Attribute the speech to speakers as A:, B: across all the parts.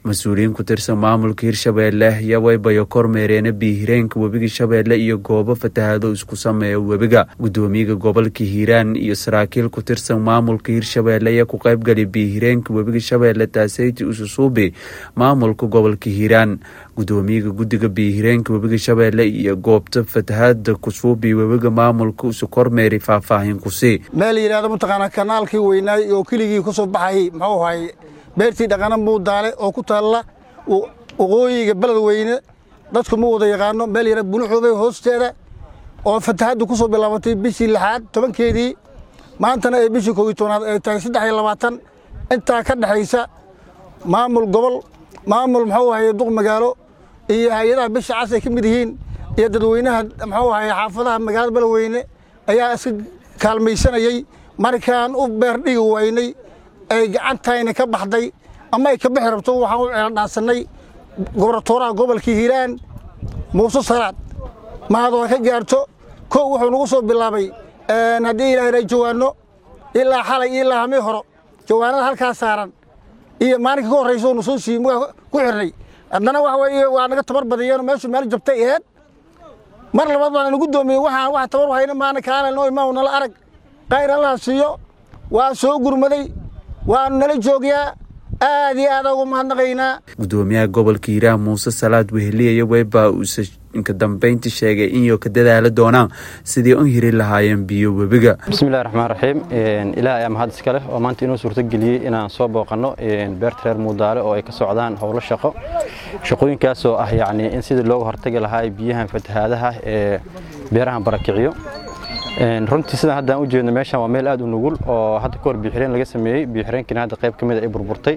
A: mas-uuliyiin ku tirsan maamulka hirshabeelle yawaybayo kormeereena biihireenka webiga shabeelle iyo goobo fatahaado isku sameeya webiga gudoomiyaha gobolka hiiraan iyo saraakiil ku tirsan maamulka hirshabeelle ayaa ku qaybgali biihireenka webiga shabeelle taaseyti ususuubi maamulka gobolka hiiraan gudoomiyaha guddiga biihireenka webiga shabeelle iyo goobta fatahaada kusuubi webiga maamulka usu kormeeray faahfaahin kusii
B: meel yidhahdo mataqaanaa kanaalkii weynaay oo keligii ka soo baxayay muxuu ahay beertii dhaqana muudaale oo ku taalla waqooyiga beled weyne dadku ma wada yaqaano meel yara buluxoobay hoosteeda oo fatahaddu ku soo bilaabatay bishii lixaad tobankeedii maantana ay bishii koogiy tobnaad ay tahay saddex iyo labaatan intaa ka dhexaysa maamul gobol maamul muxuu ahay duq magaalo iyo hay-adaha bisha cas ay ka mid yihiin iyo dadweynaha muxuu ahay xaafadaha magaalada beled weyne ayaa iska kaalmaysanayey markaan u beerdhigi waynay ay gacantayna ka baxday ama ay ka bixi rabto waxaan u ceeldhaansanay gobratooraha gobolkii hiiraan muuse salaad mahadoo ka gaarto kow wuxuu nagu soo bilaabay haddii ilaahna jawaanno ilaa xalay ilaa hamii horo jawaanada halkaa saaran iyo maalinka ka horraysa nu soo siiyey mugaa ku xirnay haddana waxa weeye waa naga tabar badiyeen meeshu meel jabtay aheed mar labaad baan nagu doomiyey waxaan wax tabar hayna maana kaana noo imaan nala arag qayr allaha siiyo waa soo gurmaday waanu nala joogyaa aad iyo aad ugu mahadnaqaynaa
A: gudoomiyaha gobolka hiiraan muuse salaad weheliya weybaa uuse inka dambeyntii sheegay inyo ka dadaala doonaan sidii u hiri lahaayeen biyo webiga
C: bismillahi raxmaan raxiim ilaah ayaa mahad iska leh oo maanta inoo suurtageliyey inaan soo booqanno beerta reer muudaale oo ay ka socdaan howlo shaqo shaqooyinkaasoo ah yacni in sidii looga hortagi lahaa biyahan fatahaadaha ee beerahan barakiciyo runtii sidaan haddaan u jeedno meeshan waa meel aad u nugul oo hadda kahor biixireen laga sameeyey biixireenkiina hadda qayb ka mid a ay burburtay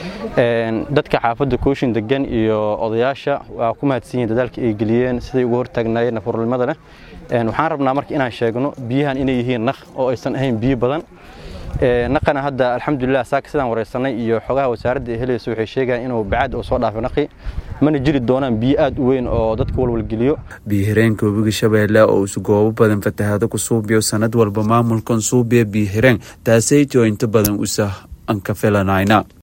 C: dadka xaafadda kooshin degan iyo odayaasha waa ku mahadsan yihin dadaalka ay geliyeen siday uga hortaagnaayeen nafurnimada leh waxaan rabnaa marka inaan sheegno biyahan inay yihiin naq oo aysan ahayn biyo badan naqana hadda alxamdulilah saaka sidaan wareysanay iyo xogaha wasaaradda ee helaysa waxay sheegayaan inuu bacaad oo soo dhaafay naqi mana jiri doonaan biyo aad u weyn oo dadka walwalgeliyo
A: biihireenka webiga shabeelle oo isu goobo badan fatahaado ku suubiyo sanad walba maamulkan suubiya biihireen taasaytoo inta badan usa anka filanayna